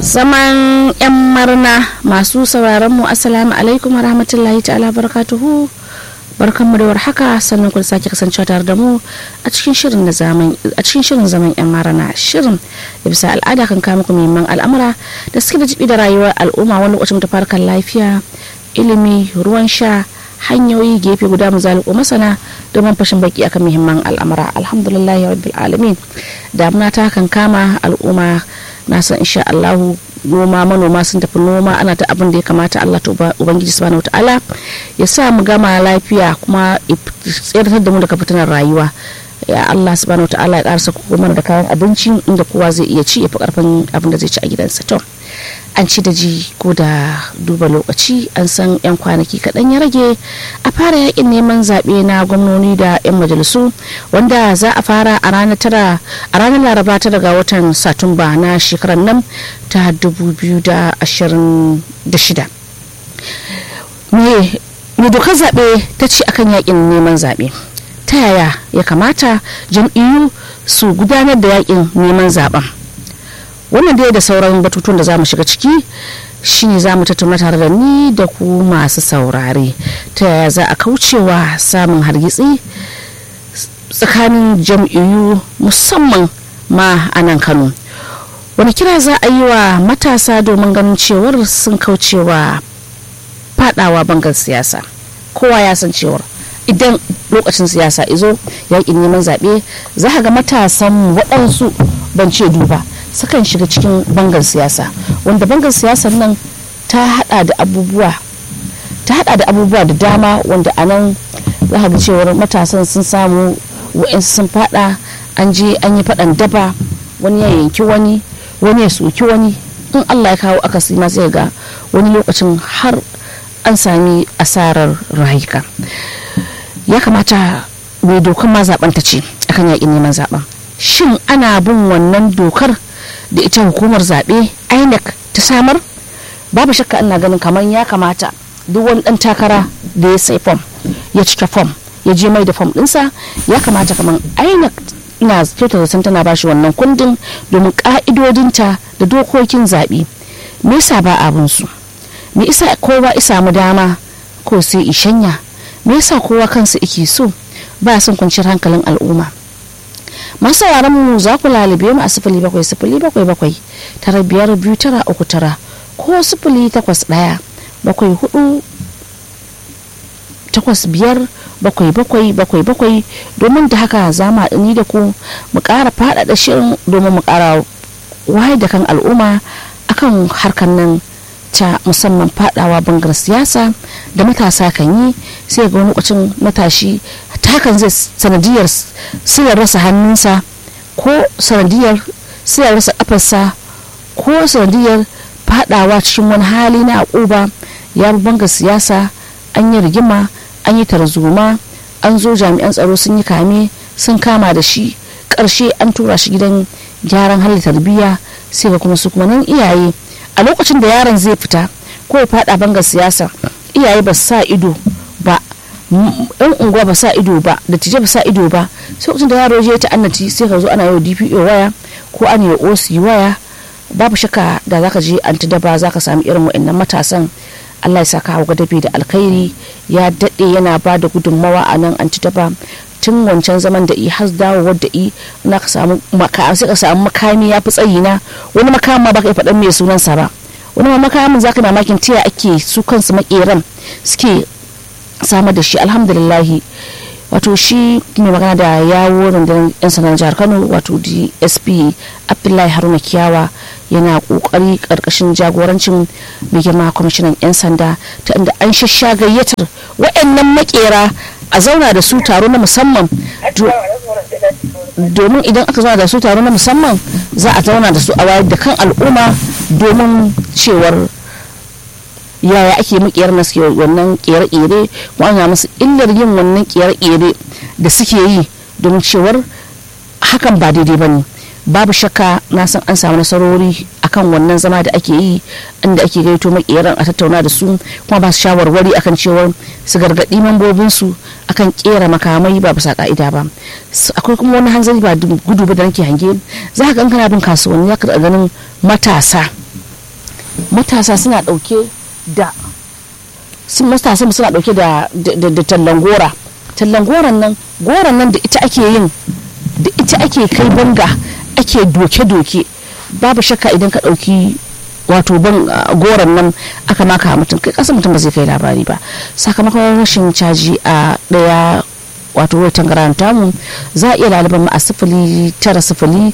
zaman 'yan marna masu sauraron mu assalamu alaikum wa rahmatullahi ta'ala barakatuhu barkanmu da warhaka sannan kun sake kasancewa tare da mu a cikin shirin na zaman a cikin shirin zaman yan marana shirin da bisa al'ada kan kama muku muhimman al'amura da suke da jibi da rayuwar al'umma wani lokacin ta farkar lafiya ilimi ruwan sha hanyoyi gefe guda mu zaliko masana domin fashin baki akan muhimman al'amura alhamdulillahi rabbil alamin damuna ta kan kama al'umma na san insha Allahu noma manoma sun tafi noma ana ta abin da ya kamata Allah to ubangiji subhanahu wataala ya sa mu gama lafiya kuma tsirtar da mu daga fitinar rayuwa ya Allah subhanahu wataala ya karsa mana da kayan abinci inda kowa zai iya ci ya fi karfin abin da zai ci a gidansa to an ci da ji ko da duba lokaci an san 'yan kwanaki kaɗan ya rage a fara yakin neman zaɓe na gwamnoni da 'yan majalisu wanda za a fara a ranar tara a ranar laraba ta daga watan satumba na shekarar nan ta 2026 me dokar zaɓe ta ce akan yakin neman zaɓe ta yaya ya kamata jam'iyyu su gudanar da yakin neman zaɓen wannan dai da sauran batutun da za mu shiga ciki shine za mu tattauna tare da ni da ku masu saurare ta yaya za a kaucewa samun hargitsi tsakanin jam'iyyu musamman ma a nan kano wani kira za a yi wa matasa domin ganin cewar sun kaucewa fadawa bangar siyasa kowa ya san cewar idan lokacin siyasa izo yakin neman zaɓe za ga matasan waɗansu ban ce duba sukan shiga cikin bangar siyasa wanda bangar siyasar nan ta hada da abubuwa ta hada da abubuwa da dama wanda a nan za ga cewar matasan sun samu wa'insu sun fada an je an yi fadan daba wani ya yanki wani wani ya soki wani in allah ya kawo akasi ma sai ga wani lokacin har an sami asarar rayuka ya kamata mai dokar ma zaben ta ce akan yakin neman zaben shin ana bin wannan dokar da ita hukumar zaɓe inec ta samar babu shakka ina ganin kamar ya kamata duk wani ɗan takara da ya sai fom ya cike fom ya je mai da fom ɗinsa ya kamata kamar inec ina kyauta zaton tana bashi wannan kundin domin ƙa'idodinta da dokokin zaɓe me yasa ba abin su me isa kowa isa mu dama ko sai ishanya me yasa kowa kansa ike so ba son kwanciyar hankalin al'umma masu mu za ku lalube mu a sifili bakwai sifili bakwai bakwai tara biyar biyu tara uku tara ko sifili takwas ɗaya bakwai hudu takwas biyar bakwai bakwai bakwai bakwai domin da haka za mu ni da ku mu ƙara faɗaɗa shirin domin mu ƙara wayar da kan al'umma akan harkar nan ta musamman fadawa bangar siyasa da matasa kan yi sai ga wani lokacin matashi hakan zai sanadiyar sai rasa hannunsa ko sanadiyar sai rasa kafarsa ko sanadiyar fadawa cikin wani hali na akuba ya banga siyasa an yi rigima an yi tarzoma an zo jami'an tsaro sun yi kame sun kama da shi karshe an tura shi gidan gyaran hali tarbiyya sai ga kuma su kuma nan iyaye a lokacin da yaron zai fita ko ya fada bangar siyasa iyaye ba sa ido ba yan unguwa ba sa ido ba da tije ba sa ido ba sai lokacin da yaro je ta annati sai ka zo ana yau dpo waya ko ana yi oc waya babu shaka da zaka je anti daba zaka sami irin wa'annan matasan Allah ya saka hawa dabe da alkhairi ya daɗe yana ba da gudunmawa a nan anti daba tun wancan zaman da i har dawowar da i na ka samu sai ka samu makami ya fi tsayi na wani makamin ma baka yi faɗan mai sunansa ba wani ma makamin zaka mamakin tiya ake su kansu makeran suke samar da shi alhamdulillahi wato shi mai magana da yawo rundunar yan sanar jihar kano wato dsp abdullahi haruna kiyawa yana kokari karkashin jagorancin mai girma kwamishinan yan sanda ta inda an shasha gayyatar wa'annan makera a zauna da su taro na musamman domin idan aka zauna da su taro na musamman za a zauna da su a wayar da kan al'umma domin cewar yaya ake makiyar na suke wannan kere-kere ko ana musu illar yin wannan kere-kere da suke yi domin cewar hakan ba daidai ba ne babu shakka na san an samu nasarori akan wannan zama da ake yi inda ake gaito makeran a tattauna da su kuma ba su shawarwari akan cewar su gargaɗi mambobinsu akan kera makamai ba bisa ka'ida ba akwai kuma wani hanzari ba gudu ba da nake hange za ka kana bin kasuwanni za ka ganin matasa matasa suna ɗauke da sun matasa suna ɗauke da da tallan gora tallan goron nan goron nan da ita ake yin da ita ake kai banga ake doke-doke babu shakka idan ka ɗauki wato ban goron nan aka maka mutum kai kasa mutum ba zai kai labari ba sakamakon rashin caji a ɗaya wato wai tangaran tamu za a iya laliban mu a sifili tara sifili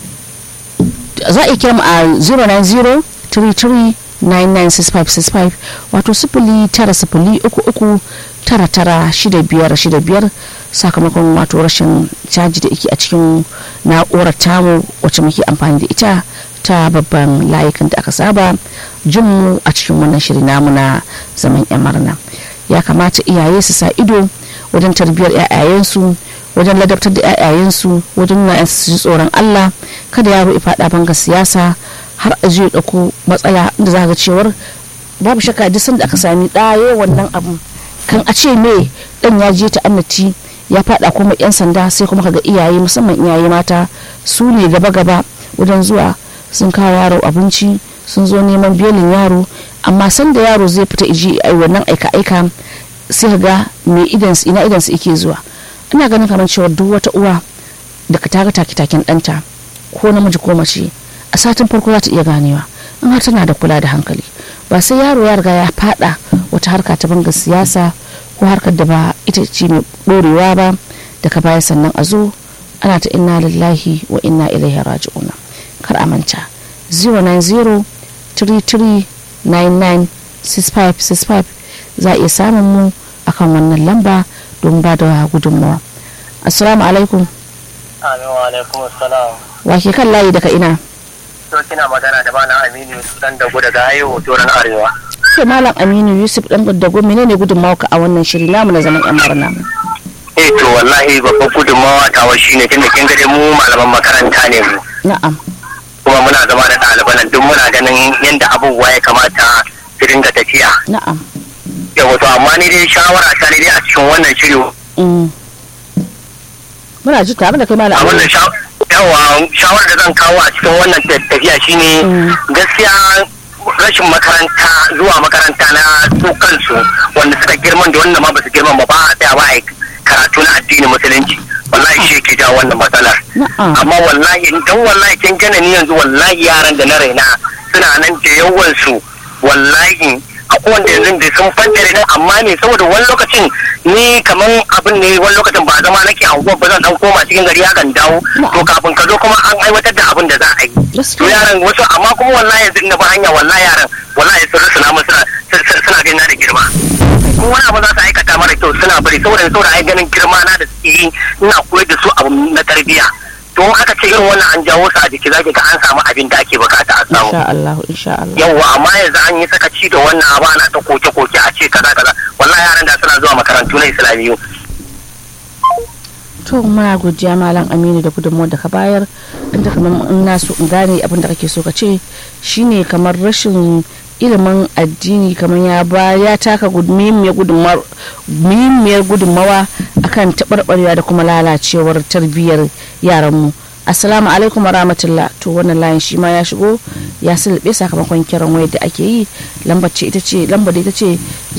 za a iya kira mu a 090 33 996565 wato sifili tara sifili uku uku tara tara shida biyar shida biyar sakamakon wato rashin caji da ike a cikin na'urar tamu wacce muke amfani da ita ta babban layukan da aka saba jin mu a cikin wannan shiri namu na zaman yan marna ya kamata iyaye su sa ido wajen tarbiyyar 'ya'yayensu wajen ladabtar da 'ya'yayensu wajen nuna su ji tsoron allah kada yaro ya faɗa banga siyasa har a ya ɗauko matsaya da za ga cewar babu shakka duk sanda aka sami ɗaye wannan abu kan a ce me ɗan ya je ta'annati ya faɗa kuma 'yan sanda sai kuma kaga iyaye musamman iyaye mata su ne gaba-gaba wajen zuwa sun kawo yaro abinci sun zo neman belin yaro amma sanda yaro zai fita iji a wannan aika-aika sai ga me idansu ina idansu ike zuwa ina ganin kamar cewa duk wata uwa da ka taga take-taken ɗanta ko namiji ko mace a satin farko za ta iya ganewa in har tana da kula da hankali ba sai yaro ya riga ya fada wata harka ta banga siyasa ko harkar da ba ita ce mai ɗorewa ba daga baya sannan a zo ana ta inna lillahi wa inna ilaihi raji'un kar a manta 090 33 99 6565 za a iya samun mu akan wannan lamba don ba da gudunmawa assalamu alaikum alaikum assalam wa ke kan layi daga ina to kina magana da bana aminu dan dago daga ayo hotoran arewa ke malam aminu yusuf dan dago menene gudunmawa ka a wannan shiri namu na zaman yan marna eh to wallahi babban gudunmawa tawa shine tunda kin ga mu malaman makaranta ne mu na'am kuma muna zama da ɗaliban nan duk muna ganin yadda abubuwa ya kamata su dinga tafiya na'am yawa to amma ni dai shawara ta ne dai a cikin wannan shiri muna ji tare da kai malam a wannan yawa shawarar da zan kawo a cikin wannan tafiya shine gaskiya rashin makaranta zuwa makaranta na su kansu wanda suka girman da wanda ma ba su girman ba ba a tsaya ba a karatu na addinin musulunci wallahi shi ke jawo wannan matsalar amma wallahi dan wallahi kin gane ni yanzu wallahi yaran da na raina suna nan da yawan su wallahi akwai wanda yanzu da sun fantare nan amma ne saboda wani lokacin ni kaman abin ne wani lokacin ba zama nake anguwa ba zan dan koma cikin gari hakan dawo to kafin ka zo kuma an aiwatar da abin da za a yi to yaran wasu amma kuma wallahi yanzu na ba hanya wallahi yaran wallahi sun rusuna mun suna suna ganin na da girma ko wani abu za su aikata mara kyau suna bari saboda saboda ai ganin girma na da suke yi ina koyar da su abu na tarbiyya to aka ce irin wannan an jawo su a jiki zaki ga an samu abin da ake bukata a samu insha Allah insha Allah yawwa amma yanzu an yi sakaci da wannan abu ana ta koke koke a ce kaza kaza wallahi yaran da suna zuwa makarantu na islamiyu to muna godiya malam aminu da gudunmuwar da ka bayar inda kamar in na so in gane abin da kake so ka ce shine kamar rashin ilimin addini kamar ya ba ya taka muhimmiyar gudunmawa akan taɓarɓarewa da kuma lalacewar tarbiyyar yaranmu assalamu alaikum rahmatullah to wannan layin shi ma ya shigo ya sulbe sakamakon kiran wayar da ake yi lambar ce ita ce lambar da ita ce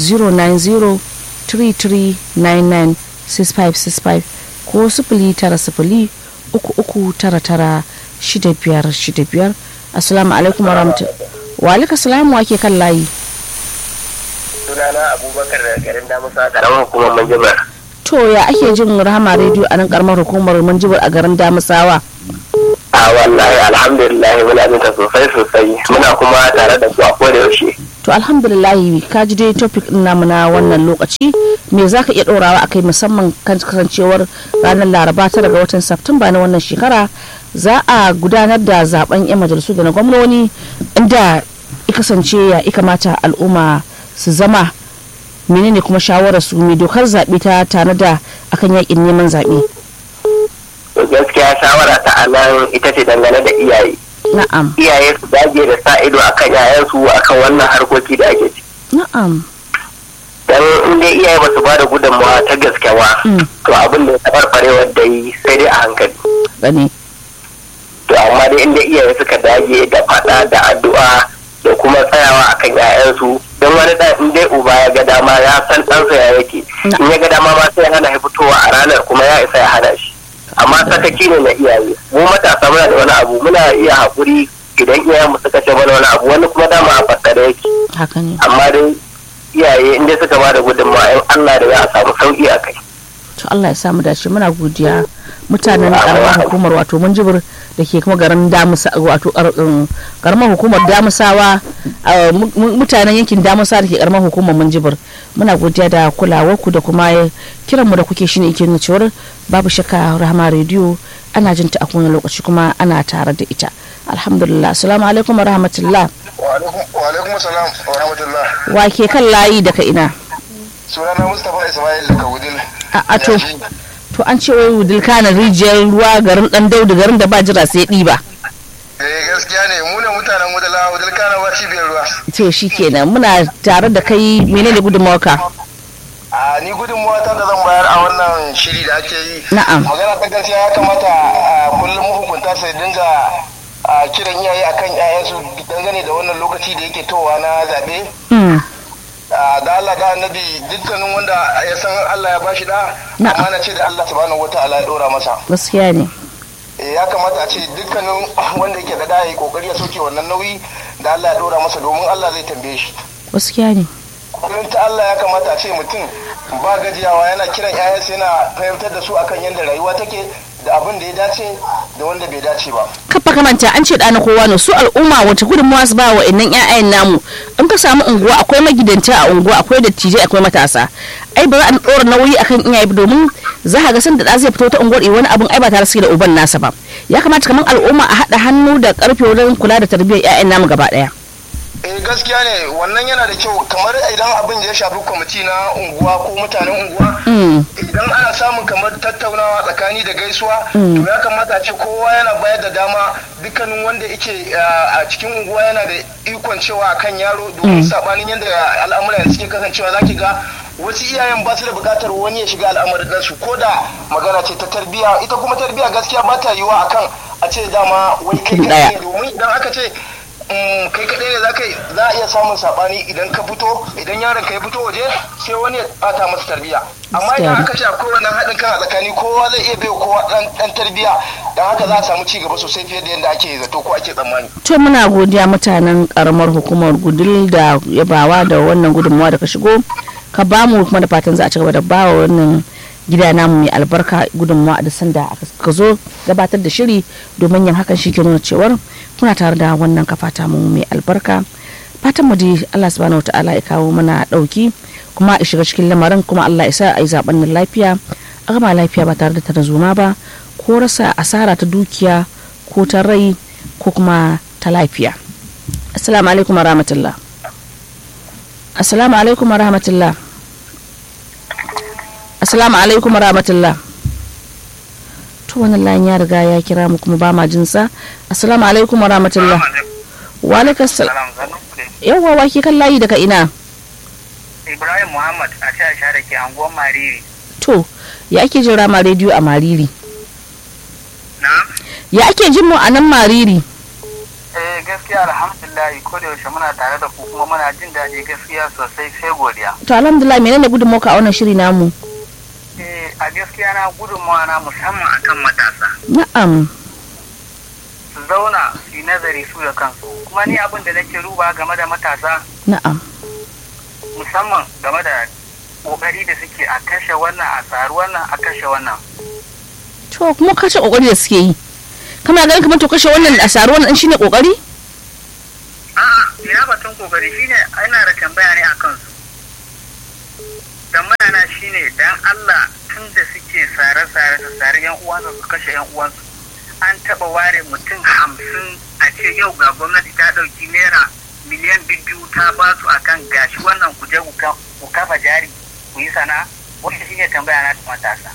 09033996565 ko sifili tara sifili uku uku tara tara shida biyar shida biyar assalamu alaikum warahmatullahi wa alaikum salamu wake kan layi sunana abubakar da garin damusa karamar hukumar manjibar to ya ake jin rahama rediyo a nan karamar hukumar manjibar a garin damusawa a wallahi alhamdulillah muna jinta sosai sosai muna kuma tare da su a koda yaushe to alhamdulillah ka ji dai topic din namu na wannan lokaci me za ka iya ɗorawa a kai musamman kan kasancewar ranar laraba ta daga watan Satumba na wannan shekara za a gudanar da zaben 'yan majalisu da na gwamnoni inda ya kasance ya kamata al'umma su zama menene kuma shawarar su mai dokar zaɓe ta tare da akan yakin neman zaɓe gaskiya shawara ta anan ita ce dangane da iyaye na'am iyaye su dage da sa ido akan yayansu akan wannan harkoki da ake ciki na'am dan in dai iyaye ba su ba da gudunmawa ta gaske ba to abin da ya tabarbarewar da yi sai dai a hankali gani to amma dai inda iyaye suka dage da faɗa da addu'a da kuma tsayawa akan 'ya'yansu don wani ɗan in dai uba ya ga dama ya san ɗansa ya yake in ya ga dama ma sai hana ya fitowa a ranar kuma ya isa ya hana shi amma sakaki ne na iyaye mu matasa muna da wani abu muna iya haƙuri idan iyayenmu suka ce mana wani abu wani kuma dama a fassara yake haka ne amma dai iyaye in dai suka ba da gudunmawa in Allah da ya samu sauki a kai to Allah ya samu dace muna godiya mutanen karamar hukumar wato munjibir da ke kuma garin damusa wato karamar hukumar damusawa mutanen yankin damusa da ke karamar hukumar munjibir muna godiya da kulawar ku da kuma kiran mu da kuke shine yake nuna cewar babu shakka rahama rediyo ana jin ta a kowane lokaci kuma ana tare da ita alhamdulillah assalamu alaikum wa rahmatullah wa alaikum salam wa rahmatullah wa ke kan layi daga ina sunana mustapha ismail daga wudil a to to an ce wai wudil kana rijiyar ruwa garin dan daudu garin da ba jira sai ɗiba eh gaskiya ne mu ne mutanen wudila wudil kana ba cibiyar ruwa to shikenan muna tare da kai menene gudunmawarka a ni gudunmawa ta da zan bayar a wannan shiri da ake yi Na'am. magana ta gaskiya ya kamata a kullum mahukunta su dinga a kiran iyaye akan 'ya'yansu dangane da wannan lokaci da yake towa na zaɓe Hmm. Ah, da Allah da annabi dukkanin wanda ya san Allah ya bashi da Na'am. amana ce da Allah subhanahu wataala ya dora masa gaskiya ne Eh, ya kamata a ce dukkanin wanda yake da da ya kokari ya soke wannan nauyi da Allah ya dora masa domin Allah zai tambaye shi gaskiya ne kullum ta Allah ya kamata a ce mutum ba gajiyawa yana kiran 'ya'yansa yana fahimtar da su akan yadda rayuwa take da abin da ya dace da wanda bai dace ba kafa kamanta an ce ɗana kowa ne su al'umma wata gudunmawa su ba wa innan 'ya'yan namu in ka samu unguwa akwai magidanta a unguwa akwai dattijai akwai matasa ai ba za a ɗora nauyi akan iyaye ba domin za ka ga san da ɗa zai fito ta unguwar wani abun ai ba tare suke da uban nasa ba ya kamata kamar al'umma a haɗa hannu da ƙarfe wajen kula da tarbiyyar 'ya'yan namu gaba ɗaya eh gaskiya ne wannan yana da kyau kamar idan abin da ya shafi kwamiti na unguwa ko mutanen unguwa idan ana samun kamar tattaunawa tsakani da gaisuwa to ya kamata a ce kowa yana bayar da dama dukkanin wanda yake a cikin unguwa yana da ikon cewa akan yaro domin sabanin yadda al'amuran suke kasancewa zaki ga wasu iyayen ba su da bukatar wani ya shiga al'amarin ɗansu ko da magana ce ta tarbiyya ita kuma tarbiyya gaskiya ba ta yiwa akan a ce dama wai kai Ɗaya. kaɗai ne domin idan aka ce mm, kai kaɗai ne za ka yi- za a iya samun saɓani idan ka fito idan yaron ka ya fito waje sai wani ya ɓata masa tarbiyya amma idan Gaskiya. aka ce akwai wannan haɗin kan a tsakani kowa zai iya baiwa kowa ɗan ɗan tarbiyya don haka za a samu ci gaba sosai fiye da yadda ake zato ko ake tsammani to muna godiya mutanen karamar hukumar gudul da yabawa da wannan gudunmawa da ka shigo ka ba mu kuma da fatan za a ci gaba da ba wa wannan gida namu mai albarka gudunmawa da sanda ka zo gabatar da shiri domin yin hakan shi ke nuna cewar kuna tare da wannan kafata mu mai albarka fatan mu dai Allah subhanahu wataala ya kawo mana dauki kuma ya shiga cikin lamarin kuma Allah ya sa a yi zaben nan lafiya a gama lafiya ba tare da tarzoma ba ko rasa asara ta dukiya ko ta rai ko kuma ta lafiya assalamu alaikum wa rahmatullah assalamu alaikum wa rahmatullah assalamu alaikum wa rahmatullah to wannan layin ya riga ya kira mu kuma ba ma jinsa assalamu alaikum wa rahmatullah wa alaikum assalam yawwa wa ke kan layi daga ina Ibrahim Muhammad a sha da ke anguwan Mariri. to ya ake jin rama rediyo a mariri Na? ya ake jin mu a nan mariri Eh gaskiya alhamdulillah ko da yaushe muna tare da ku kuma muna jin daɗi gaskiya sosai sai godiya. to alhamdulillah menene gudunmawar a wannan shiri namu Eh a gaskiya na gudunmawa na musamman akan matasa. na'am Su zauna su yi nazari su da kansu. Kuma ni abin da nake duba game da matasa na'am musamman game da kokari da suke a kashe wannan a tsari wannan a kashe wannan. to kuma kashe kokari da suke yi kana ganin kamar to kashe wannan a saru wannan shine kokari A'a, ina batun kokari shine ina da tambaya ne a kansu. Tambaya na shine dan Allah tun da suke sare-sare su sare yan uwansu su kashe yan uwansu. An taba ware mutum hamsin a ce yau ga gwamnati ta ɗauki naira miliyan biyu ta ba su akan gashi wannan ku je ku ka- ku kafa jari ku yi sana wannan shine tambaya na da matasa.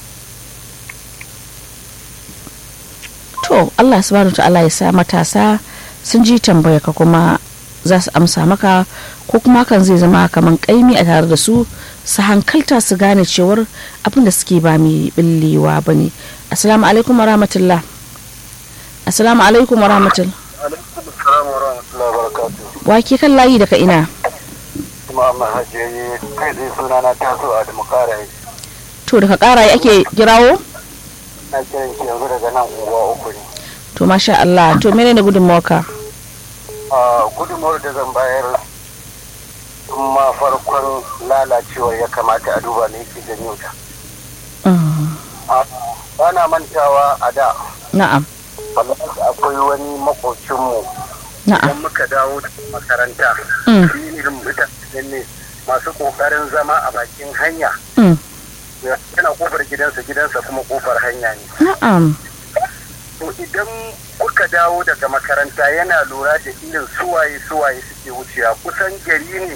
to Allah subhanahu ta'ala ya sa matasa sun ji tambaya ka kuma za su amsa maka ko kuma hakan zai zama kaman kaimi a tare da su su hankalta su gane cewar abin da suke ba mai billewa ba ne assalamu alaikum wa rahmatullah assalamu alaikum wa rahmatullah Assalamu warahmatullahi wabarakatuh. wake kan layi daga ina Kuma amma hajjayi kai zai suna na taso a demokara to daga karaye ake kirawo na kiran ki yanzu daga nan unguwa uku ne. to masha Allah to menene gudunmawarka A gudunmawar da zan bayar kuma farkon lalacewar ya kamata a duba ne yake janyo ta. Mm, Bana mantawa a da na'am wallahi akwai wani makocinmu na'am idan muka dawo da makaranta Mm. shi irin mutane ne masu kokarin zama a bakin hanya Mm, yana kofar gidansa gidansa kuma kofar hanya ne na'am to idan kuka dawo daga makaranta yana lura da irin suwaye suwaye suke wucewa kusan gari ne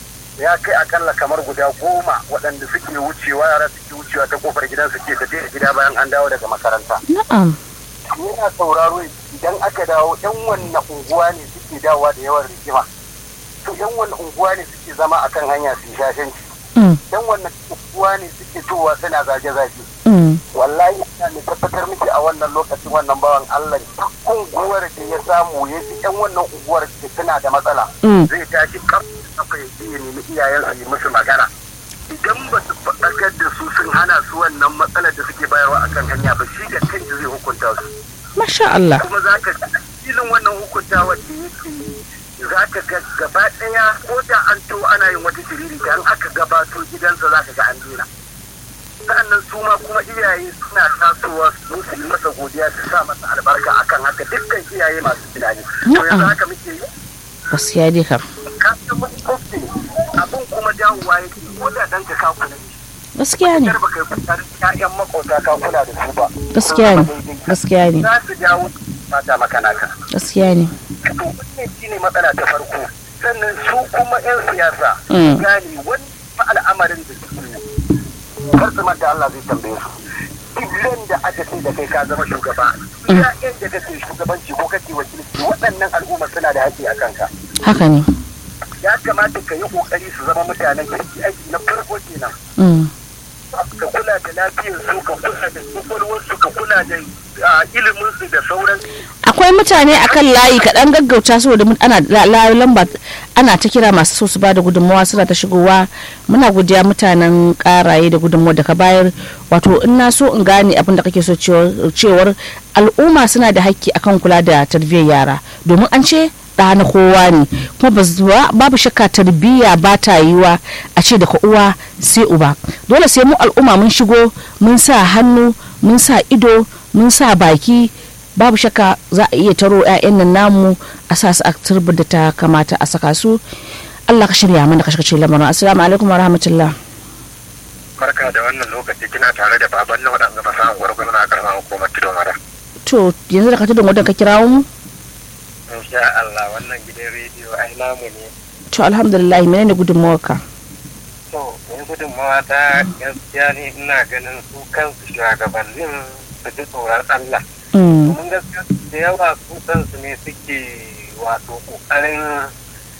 ya kai akalla kamar guda goma waɗanda suke wucewa yara suke wucewa ta kofar gidansa ke tafiya gida bayan an dawo daga makaranta na'am yana sauraro idan aka dawo yan wannan unguwa ne suke dawowa da yawan rigima to yan wannan unguwa ne suke zama akan hanya su yi shashanci Mm, yan wannan unguwa ne suke towa suna zage-zage mm, wallahi ina mai tabbatar miki a wannan lokacin wannan bawan Allah duk unguwar da ya samu ya ji yan wannan unguwar da tana da matsala mm. zai tashi kaf kafa ya je ya nemi iyayen su yi musu magana idan ba su faɗakar da su sun hana su wannan matsalar da suke bayarwa akan hanya ba shi da kanshi zai hukunta su masha Allah kuma za ka ga filin wannan hukuntawa da yake za ka ga gaba ɗaya ko da an to ana yin wata shiriri da an aka gabato gidansa za ka ga an dena sa'annan su ma kuma iyaye suna tasowa su su yi masa godiya su sa masa albarka akan haka dukkan iyaye masu tunani to yanzu haka muke yi gaskiya dai kam ka san wani kofi abin kuma dawowa yake ko da ɗanka ka kula da shi gaskiya ne kar ba kai fitar ƴaƴan makota ka kula da su ba gaskiya ne gaskiya ne za su dawo mata maka naka gaskiya ne to wannan shine matsala ta farko sannan su kuma 'yan siyasa Mm. gane wani fa al'amarin da suke yi kar su manta Allah zai tambaye su duk da aka ce da kai ka zama shugaba iya yadda kake shugabanci ko kake wakilci waɗannan al'umma suna da haƙƙi a kanka haka ne ya kamata ka yi ƙoƙari su zama mutanen kirki aiki na farko kenan Mm, ka kula da lafiyarsu ka kula da kwakwalwarsu ka kula da ah, iliminsu da sauran akwai mutane akan layi kaɗan gaggauta saboda mun- ana la- la- lamba ana ta kira masu so su ba da gudunmawa suna ta shigowa muna godiya mutanen karaye da gudunmawa da ka bayar wato in na so in gane abin da kake so cewar cewar al'umma suna da hakki akan kula da tarbiyyar yara domin an ce ɗa na kowa ne kuma ba zuwa babu shakka tarbiyya ba ta yiwa a ce daga uwa sai uba dole sai mu al'umma mun shigo mun sa hannu mun sa ido mun sa baki babu shakka za a iya taro 'ya'yan nan namu a sa su a turbar da ta kamata a saka su Allah ka shirya mana ka shirya lamarin assalamu alaikum wa rahmatullah barka da wannan lokaci kina tare da baban na waɗanda ba samun gwargwaro na karamar hukumar tudun wada. to yanzu da ka tudun wadda ka kirawo mu Insha Allah wannan gidan rediyo ai namu ne. to alhamdulillah menene gudunmawarka To, in gudunmawa ta gaskiya ne ina ganin su kansu shugabannin su ji tsoron Allah. Mm, Domin gaskiya da yawa su kansu ne suke wato ƙoƙarin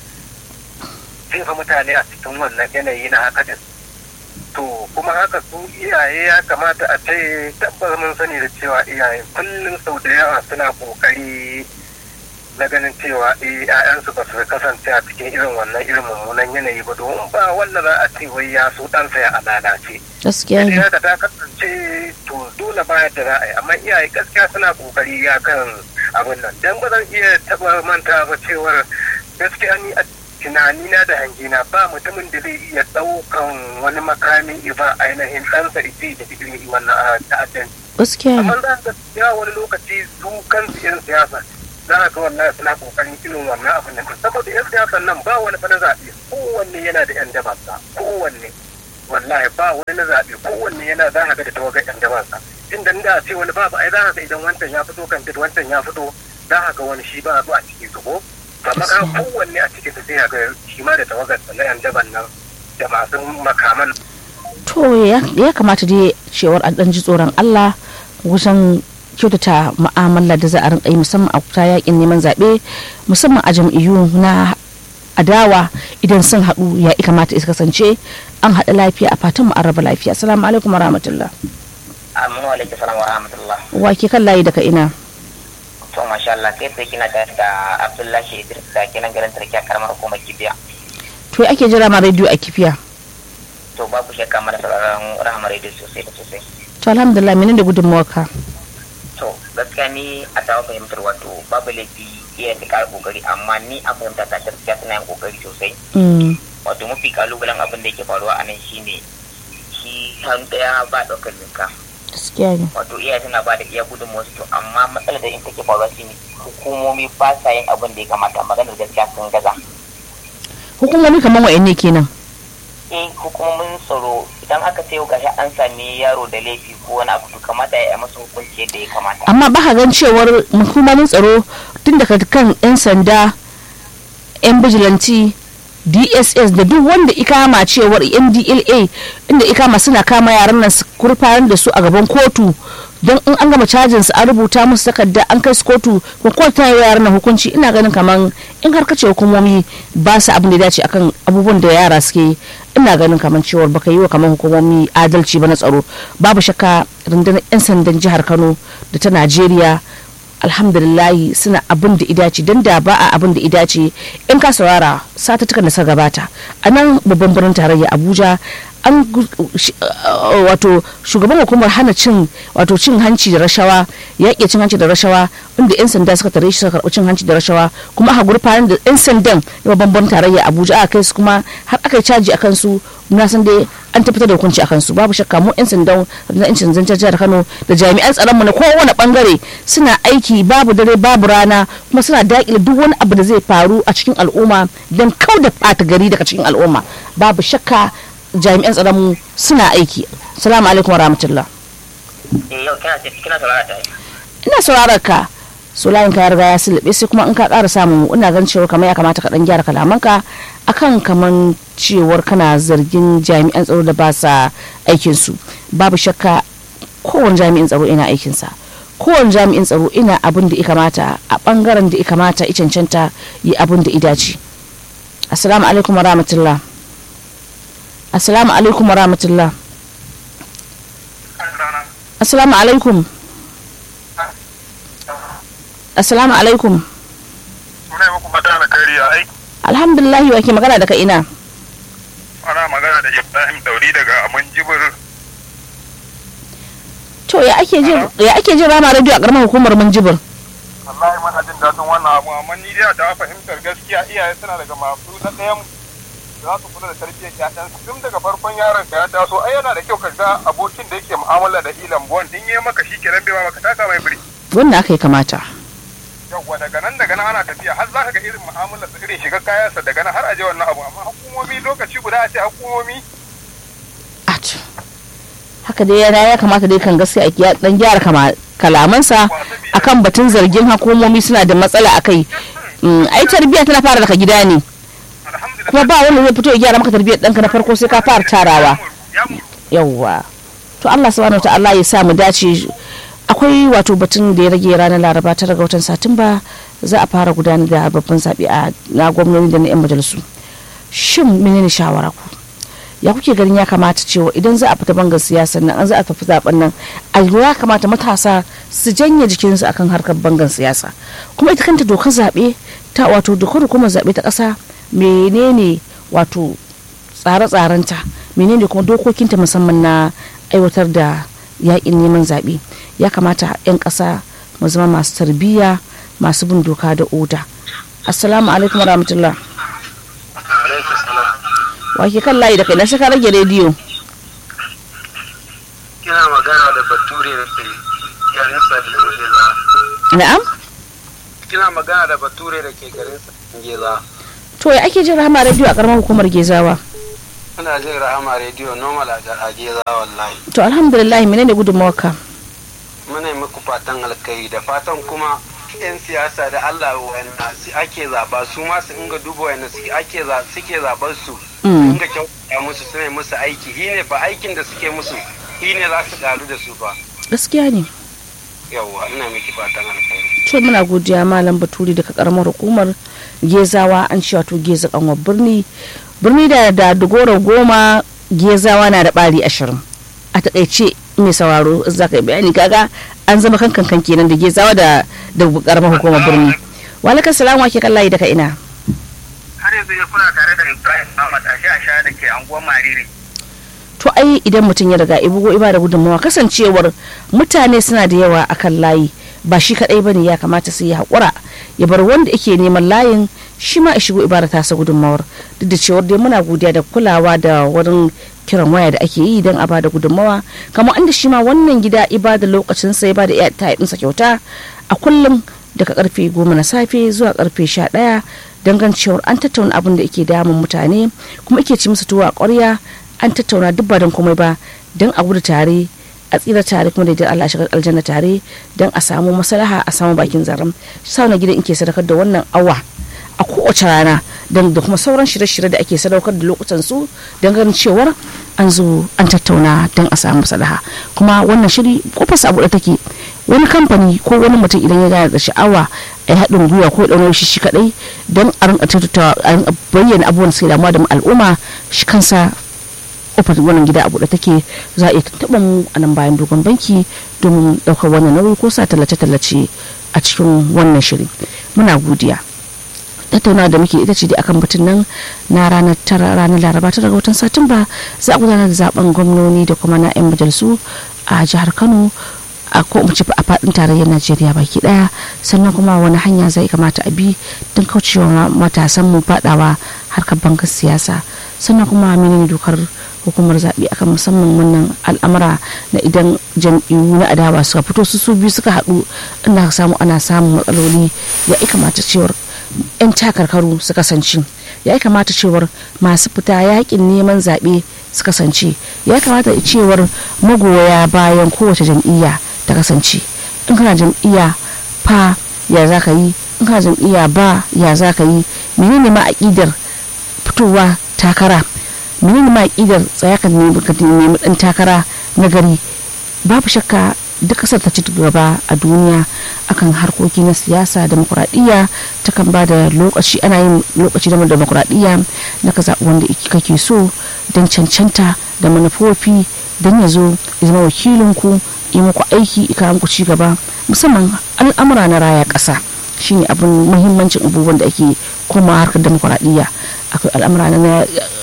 jefa mutane a cikin wannan yanayi na haka din. To, kuma haka su iyaye ya kamata a ce tabbas mun sani da cewa iyaye kullum sau da yawa suna ƙoƙari na ganin cewa eh ƴaƴansu ba su kasance a cikin irin wannan irin mummunan yanayi ba domin ba wanda za a ce wai ya so ɗansa ya lalace. gaskiya Sai ne haka ta kasance to dole ba yadda za a yi amma iyaye gaskiya suna kokari ya kan abin nan dan ba zan iya taɓa manta ba cewar gaskiya ni a tunanina da hangina ba mutumin da zai iya ɗaukan wani makami ba ainihin ɗansa ita da irin wannan ta'addanci. gaskiya ne amma za ka ya wani lokaci su kansu yan siyasa za ka ga wallahi suna kokarin irin wannan abin da saboda yan siyasan nan ba wani fana zaɓe kowanne yana da yan dabansa kowanne wallahi ba wani na zaɓe kowanne yana za ka ga da tawagar yan dabansa inda da ce wani babu ai za ka ga idan wancan ya fito kan wancan ya fito za ka ga wani shi ba a ciki su ko amma ka kowanne a cikin su sai ka ga shi ma da tawagar na yan daban nan da masu makaman to ya ya kamata dai cewar an ɗan ji tsoron Allah wajen kyautata mu'amala da za a rinka yi musamman a ta yakin neman zaɓe musamman a jam'iyyu na adawa idan sun haɗu ya kamata ya kasance an haɗa lafiya a fatan mu an raba lafiya assalamu alaikum wa rahmatullah Amma wa alaikum salam wa rahmatullah. wa ke kan layi daga ina to masha Allah kai sai kina tare da Abdullahi Idris da kenan garin Turki a karamar hukumar Kibiya to ake jira ma rediyo a kifiya to babu shakka mana sauraron rahama radio sosai da sosai to alhamdulillah menene da gudunmawarka to gaskiya ni a tawa fahimtar wato babu laifi iya da ƙara kokari amma ni a fahimta ta gaskiya suna yin kokari sosai Mm, wato mafi kalubalen abin da yake faruwa a nan shine shi hannu daya ba ɗaukar jinka gaskiya ne wato iyaye suna ba da iya gudunmuwa to amma matsalar da in take faruwa shine hukumomi ba sa yin abin da ya kamata maganar gaskiya sun gaza hukumomi kamar wa'anne kenan eh hukumomin tsaro idan aka ce gashi an sami yaro da laifi ko wani abu to kamata ya yi masa hukunci yadda ya kamata amma ba ka gan cewar hukumomin tsaro tun daga kan 'yan sanda 'yan bijilanti dss da duk wanda ikama cewar ndla inda ikama suna kama yaran nan su kurfanar da su a gaban kotu don in an gama cajin su an rubuta musu takarda an kai su kotu ko kotu ta yi yaran nan hukunci ina ganin kaman in har kace hukumomi ba su abin da ya dace akan abubuwan da yara suke yi ina ganin kaman cewar baka yi wa kaman hukumomi adalci ba na tsaro babu shakka rundunar 'yan sandan jihar kano da ta najeriya alhamdulillahi suna abin da idace don da ba a abin da idace in ka saurara satuttukan da suka gabata a nan babban birnin tarayya abuja an gu- shi- uh, wato shugaban hukumar hana cin wato cin hanci da rashawa yaƙi cin hanci da rashawa inda 'yan sanda suka tare shi suka karɓi cin hanci da rashawa kuma aka gurfanar da 'yan sandan da babban birnin tarayya abuja aka kai su kuma har aka yi caji akan su na san dai an tabbatar da hukunci akan su babu shakka mu 'yan sandan na 'yancin zancen jihar kano da jami'an tsaron mu na kowane bangare suna aiki babu dare babu rana kuma suna daƙile duk wani abu da zai faru a cikin al'umma don kau da ɓata gari daga cikin al'umma babu shakka jami'an tsaron mu suna aiki salamu alaikum wa rahmatullah eh yau kina ce kina saurara ta ina sauraron ka so layin ka ya riga ya silbe sai kuma in ka ƙara samu ina gan cewar kamar ya kamata ka dan gyara kalamanka akan kaman cewar kana zargin jami'an tsaro da ba sa aikin su babu shakka kowane jami'in tsaro ina aikin sa kowane jami'in tsaro ina abin da ya kamata a bangaren da ya kamata ya cancanta yi abin da ya dace assalamu alaikum wa rahmatullah assalamu alaikum wa rahmatullah assalamu alaikum assalamu alaikum Muna yi muku fata na kariya ai alhamdulillah wa ke magana daga ina ana magana da Ibrahim Dauri daga Amun Jibir to ya ake jin ya ake jin rama radio a karamar hukumar munjibir wallahi muna jin daɗin wannan abu amma ni dai ta fahimtar gaskiya iyaye suna daga masu na ɗayan za su kula da tarbiyyar ƴaƴansu tun daga farkon yaron ka ya taso ai yana da kyau ka ga abokin da yake mu'amala da ilan buwan din yi maka shi kenan bai ma maka taka mai biri wannan aka yi kamata yawwa daga nan daga nan ana tafiya har za ka ga irin mu'amalar sa irin shiga kayansa daga nan har a je wannan abu amma hukumomi lokaci guda a ce hukumomi At. haka dai yana ya kamata dai kan gaskiya a kiya- dan gyara kama- kalamansa akan batun zargin hukumomi suna da matsala akai Mm, ai tarbiyya tana fara daga gida ne alhamdulillah kuma ba wanda zai fito ya gyara maka tarbiyyar ɗanka na farko sai ka fara tarawa ya mu yawwa to Allah subhanahu ta'ala ya sa mu dace akwai wato batun da ya rage ranar laraba tara ga watan satumba za a fara gudanar da babban zaɓe a na gwamnoni da na 'yan majalisu shin menene shawara ku ya kuke ganin ya kamata cewa idan za a fita bangar siyasar nan an za a tafi zaben nan a ya kamata matasa su janye jikinsu akan harkar bangar siyasa kuma ita kanta dokar zaɓe ta wato dokar hukumar zaɓe ta ƙasa menene wato tsare-tsarenta menene kuma dokokinta musamman na aiwatar da yakin neman zaɓe ya kamata 'yan ƙasa mu zama masu tarbiyya masu bin doka da oda assalamu alaikum warahmatullah wake kan layi da kai na sai ka rage rediyo kina magana da bature da ke garin Sadingela. na'am Kina magana da bature da ke garin Sadingela. to ya ake jin rahama rediyo a karamar hukumar gezawa Muna jin rahama rediyo normal a a Geza wallahi. to alhamdulillah menene gudunmawarka Muna yi muku fatan alkai da fatan kuma 'yan siyasa da Allah wanda su ake zaba su ma su inga duba wanda suke ake za- suke zabar su Mm. inga kyautata musu su ne musu aiki shi ne fa aikin da suke musu shi ne za su karu da su fa gaskiya ne yawwa ina miki fatan alkai to muna godiya malam baturi daga karamar hukumar gezawa an ce wato geza kanwa birni birni da da dogoro goma gezawa na da bari ashirin a takaice mai sauraro za ka yi bayani kaga an zama kan kankan kenan da gezawa da da karamar hukumar birni walakar salamu ake kan layi daga ina har yanzu ya kuna tare da ibrahim ahmad a sha sha da ke anguwar mariri to ai idan mutum ya riga ibugo iba da gudunmawa kasancewar mutane suna da yawa akan layi ba shi kadai bane ya kamata su yi haƙura ya bar wanda yake neman layin shi ma ya shigo ibada tasa gudunmawar duk da cewar dai muna godiya da kulawa da wurin kiran waya da ake yi don a bada gudunmawa kamar inda shi ma wannan gida ibada lokacin sai ba da iya ɗinsa kyauta a kullum daga karfe goma na safe zuwa karfe sha ɗaya don cewar an tattauna abin da yake damun mutane kuma ake ci musu tuwo a ƙwarya an tattauna duk ba don komai ba don a gudu tare a tsira tare kuma da idan Allah shiga aljanna tare don a samu maslaha a samu bakin zaren sa na gidan ke sadakar da wannan awa a kowace rana don da kuma sauran shirye-shirye da ake sadaukar da lokutan su don ganin cewar an zo an tattauna don a samu maslaha kuma wannan shiri kofarsa abu da take wani kamfani ko wani mutum idan ya gane da sha'awa a haɗin gwiwa ko ɗaukar shi shi kaɗai don a rinka tattauna a bayyana abubuwan da suke damuwa da al'umma shi kansa kofar wannan gida a buɗe take za a iya taɓa mu a nan bayan dogon banki domin ɗaukar wannan nauyi ko sa tallace-tallace a cikin wannan shiri muna godiya tattauna da muke ita ce dai akan batun nan na ranar tara ranar laraba tara ga watan satumba za a gudanar da zaben gwamnoni da kuma na 'yan majalisu a jihar kano a ko mu ci a fadin tarayyar najeriya baki daya sannan kuma wani hanya zai kamata a bi don kaucewa matasan mu fadawa harkar bangar siyasa sannan kuma menene dokar hukumar zaɓe akan musamman wannan al'amura na idan jam'iyyu na adawa suka fito su su biyu suka haɗu inda aka samu ana samun matsaloli ya kamata cewar 'yan takarkaru su kasance ya kamata cewar masu fita yakin neman zaɓe su kasance ya kamata cewar magoya bayan kowace jam'iyya ta kasance in kana jam'iyya fa ya za ka yi in kana jam'iyya ba ya za ka yi menene ma aƙidar fitowa takara menene ma aƙidar tsaya ka nemi ɗan takara na gari babu shakka duk kasar ta ci gaba a duniya akan harkoki na siyasa demokuraɗiyya ta kan ba da lokaci ana yin lokaci da demokuraɗiyya na ka zaɓi wanda kake so don cancanta da manufofi don ya zo ya zama wakilinku yi muku aiki ika muku ci gaba musamman al'amura na raya ƙasa shine abin muhimmancin abubuwan da ake koma harkar demokuraɗiyya akwai al'amura na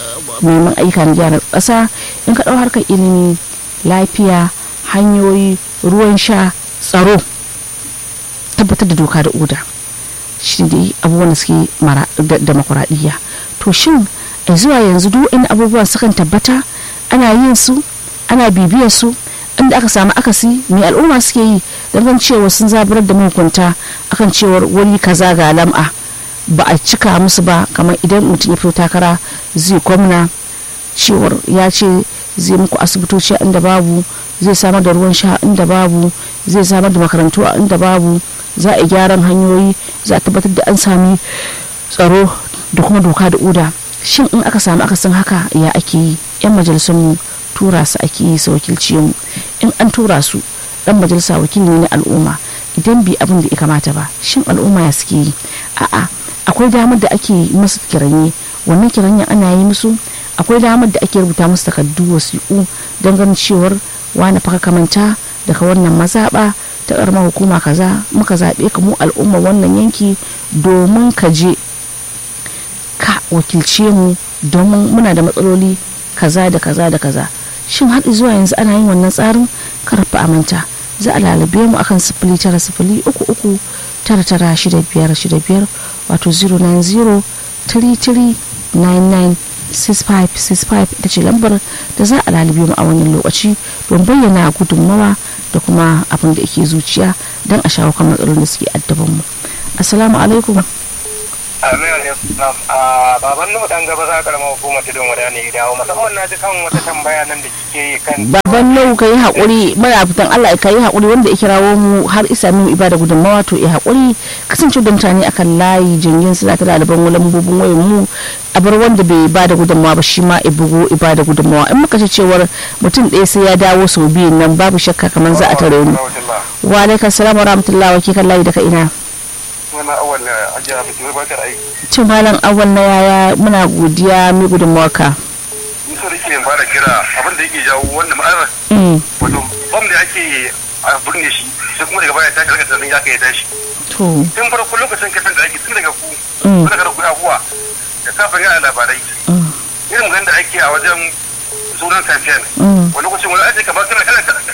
neman ayyuka na gyara ƙasa in ka ɗau harkar ilimi lafiya hanyoyi ruwan sha tsaro tabbatar da doka da oda shi ne abubuwan da suke demokuraɗiyya to shin a zuwa yanzu duk wani abubuwan sukan tabbata ana yin su ana bibiyar su inda aka samu akasi mai al'umma suke yi don cewa sun zaburar da mahukunta akan cewar wani kaza ga lam'a ba a cika musu ba kamar idan mutum ya fito takara zai gwamna cewar ya ce zai muku asibitoci a inda babu zai samar da ruwan sha inda babu zai samar da makarantu a inda babu za a gyaran hanyoyi za a tabbatar da an sami tsaro da kuma doka da oda shin in aka samu akasin haka ya ake yi yan majalisun tura su ake yi su wakilci mu in an tura su dan majalisa wakili ne na al'umma idan bi abin da ya kamata ba shin al'umma ya suke yi a'a akwai damar da ake musu kiranye wannan kiranye ana yi musu akwai damar da ake rubuta musu takardu wasiƙu don ganin cewar wani faka kamanta daga wannan mazaɓa ta ƙaramar hukuma kaza muka zaɓe ka mu al'umma wannan yanki domin ka je ka wakilce mu domin muna da matsaloli kaza da kaza da kaza shin har zuwa yanzu ana yin wannan tsarin karfa amanta za a lalube mu akan sifili tara sifili uku uku tara tara shida biyar shida biyar wato 090 33 99 6565 ita ce lambar da za a lalube mu a wannan lokaci don bayyana gudunmawa da kuma abin da yake zuciya don a shawo kan matsalolin da suke addaban mu assalamu alaikum Amin alaikum. A baban nuhu dan gaba za karamar hukumar tudun wada ne dawo musamman na ji kan wata tambaya nan da kike yi kan baban nau ka yi haƙuri muna fitan Allah ka yi haƙuri wanda ya kirawo mu har isa mu ibada gudunmawa to ya haƙuri kasance da mutane akan layi jingin suna ta ɗaliban lambobin wayan mu a bar wanda bai ba da gudunmawa ba shi ma ya bugo ibada gudunmawa in muka ce cewar mutum ɗaya sai ya dawo sau biyun nan babu shakka kamar za a tare mu wa alaikum salam wa rahmatullahi wa kikan layi daga ina Wani awal ajiya bikin barkar aiki. cin malam awal na yaya muna godiya mai gudunmawa ka Nisa da ke fara kira abin da yake jawo wanda ma'ana Mm, wato bam da ake a birne shi sai kuma daga baya ta karkata tunanin ya kai ya tashi. to tun farko lokacin kasan da ake tun daga ku Mm. tun daga ku abuwa da safin yana labarai mm, irin ganin da ake a wajen sunan safiyan mm, wani lokacin wani ake kamar kana kana kana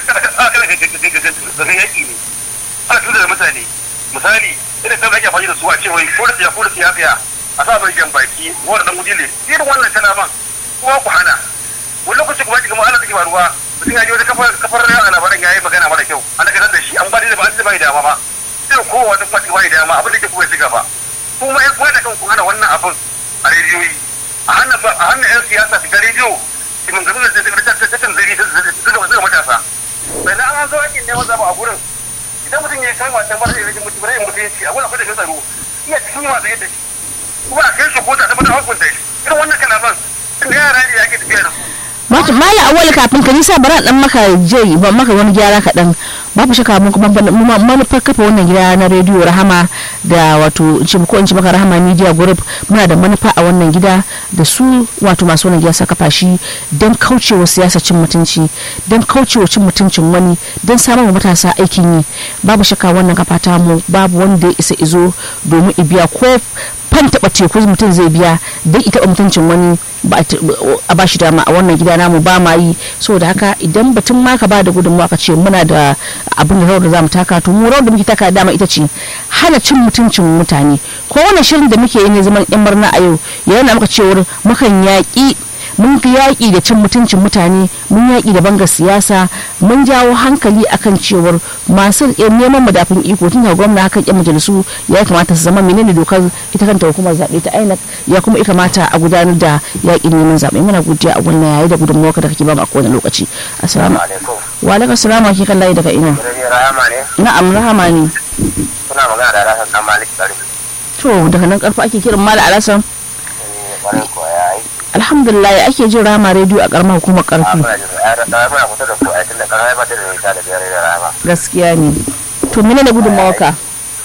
kana zagan yaƙi ne ana tun da mutane misali irin kan ake amfani da su a ce wai ko da siya ko da siya siya a sa mai jan baki wanda dan gujile irin wannan kalaman kuma ku hana wani lokacin kuma kamar Allah take faruwa mutum ya ji wata kafar kafar a labaran yayi magana mara kyau an daga da shi an ba da ba an ba dama ba irin kowa wata kuma ba dama abin da ke kuma ya shiga ba kuma ya kuma da kan ku hana wannan abin a rediyoyi a hannun a hannun yan siyasa su ga rediyo kimin gaba da tattalin zari zuga matasa bai na an zo aikin neman zaba a gurin idan mutum ya kai wasan ba zai mutu ba zai mutunci a gurin akwai da tsaro iya cikin wasa yadda shi kuma a kai shi ko ta tabbatar hukunta shi irin wannan kalaman inda yara ne ake tafiya da su Wato mala awali kafin ka nisa bara dan maka jeri ba maka wani gyara kaɗan babu shaka mun kuma mu- manufar kafa wannan gida na rediyo rahama da wato in ce ko in ce maka rahama media group muna da manufa a wannan gida da su wato masu wannan gida suka kafa shi don kaucewa siyasa cin mutunci don kaucewa cin mutuncin wani don samar wa matasa aikin yi babu shaka wannan kafa ta mu babu wanda ya isa izo domin ibiya ko fan taɓa teku mutum zai biya don ita mutuncin wani ba a t- a bashi dama a wannan gida namu ba ma yi saboda haka idan batun ma ka ba da gudunmawa ka ce muna da abin da rawar da zamu taka to mu rawar da muke taka dama ita ce hana cin mutuncin mutane ko wannan shirin da muke yi ne zaman yan murna a yau yana muka cewar mukan yaƙi mun fi yaƙi da cin mutuncin mutane mun yaƙi da bangar siyasa mun jawo hankali akan cewar masu eh, neman madafin iko tun daga gwamna hakan yan majalisu ya kamata su zama menene dokar ita kanta hukumar zaɓe ta INEC ya kuma ya kamata a gudanar da yaƙin neman zaɓe muna godiya a wannan yayi da gudunmawar da kake ba mu a kowane lokaci assalamu alaikum wa alaikum assalam wa kan layi daga ina Rami Rahama ne na'am rahama ne suna magana da Rasan Dan Malik Karim to daga nan karfa ake kiran mala alasan eh kwarai ko ya aiki alhamdulillah ake jin rama rediyo a karamar hukumar a karfi muna jin ya da da muna kusa da ku a tunda karamai ba ta da nisa da biyar da Rahama gaskiya ne to menene gudunmawar ka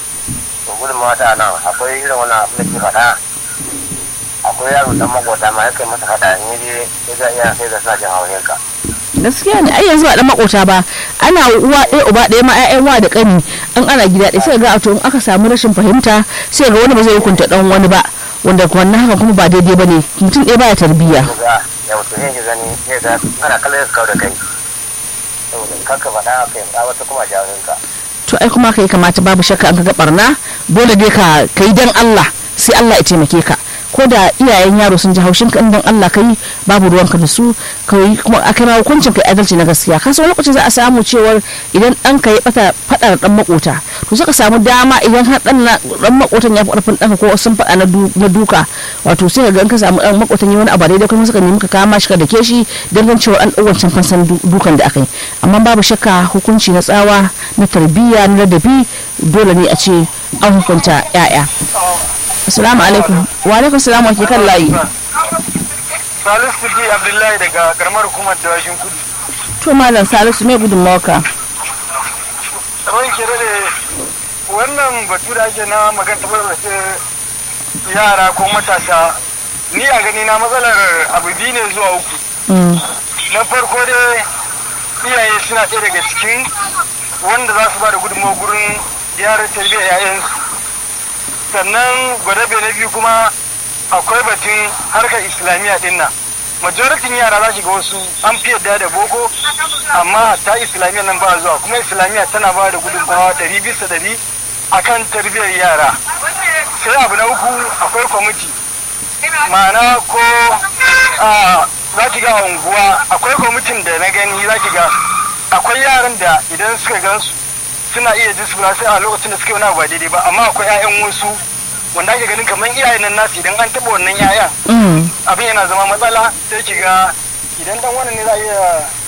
to gudun mata nan akwai irin wannan abin da ke faɗa akwai yaro dan makota ma ya kai masa faɗa in yaje ya ga iya sai da suna jin haushin ka gaskiya ne ai yanzu ba dan makota ba ana uwa ɗaya uba ɗaya ma ƴaƴan wa da ƙani an ana gida ɗaya sai ga to in aka samu rashin fahimta sai ga wani ba zai hukunta dan wani ba wanda wannan haka kuma ba daidai ba ne mutum ɗaya baya tarbiyya ya ga ya mutu ne ki gani sai ga ana kallon su kawo da kai saboda kanka faɗa kai wata kuma jawabin ka to ai kuma kai kamata babu shakka an ka ga barna dole dai ka kai dan Allah sai Allah ya taimake ka ko da iyayen yaro sun ji haushin ka in dan Allah kai babu ruwanka da su kai kuma a kai ma hukuncin kai adalci na gaskiya ka san lokacin za a samu cewar idan dan ka ya bata fadar dan makota to sai ka samu dama idan har dan na- dan makotan ya fi karfin danka ko sun fada na du- na duka wato sai ka ga in ka samu dan makotan yi wani abu daidai kuma suka nemi ka kama shi ka dake shi dan gan cewa an dau wancan fansan du- dukan da aka yi amma babu shakka hukunci na tsawa na tarbiyya na ladabi dole ne a ce an hukunta yaya assalamu alaikum wa alaikum salam wa ke kan layi Salisu D. Abdullahi daga karamar hukumar Dawashin Kudu. to malam salisu mai gudunmawarka Ran kere da wannan batu da ake na magana tabbatar da yara ko matasa ni a gani na matsalar abu biyu ne zuwa uku. Mm, Na farko dai iyaye suna ɗaya daga cikin wanda za su ba da gudunmawa gurin yaran tarbiyyar 'ya'yansu. Sannan gwadabe na biyu kuma akwai batun harkar islamiyya din nan. majoritin yara za ga wasu an fi yadda da boko amma ta islamiyya nan ba zuwa kuma islamiyya tana ba da gudunmawa ɗari bisa ɗari a kan tarbiyyar yara sai abu na uku akwai kwamiti ma'ana ko a za ki ga a unguwa akwai kwamitin da na gani za ki ga akwai yaran da idan suka gansu suna iya disipula sai a lokacin da suka yi wani abu ba daidai ba amma akwai 'ya'yan wasu wanda ake ganin kamar iyayen nan nasu idan an taɓa wannan 'ya'yan mm, abin yana zama matsala sai ki ga idan dan wannan ne za a iya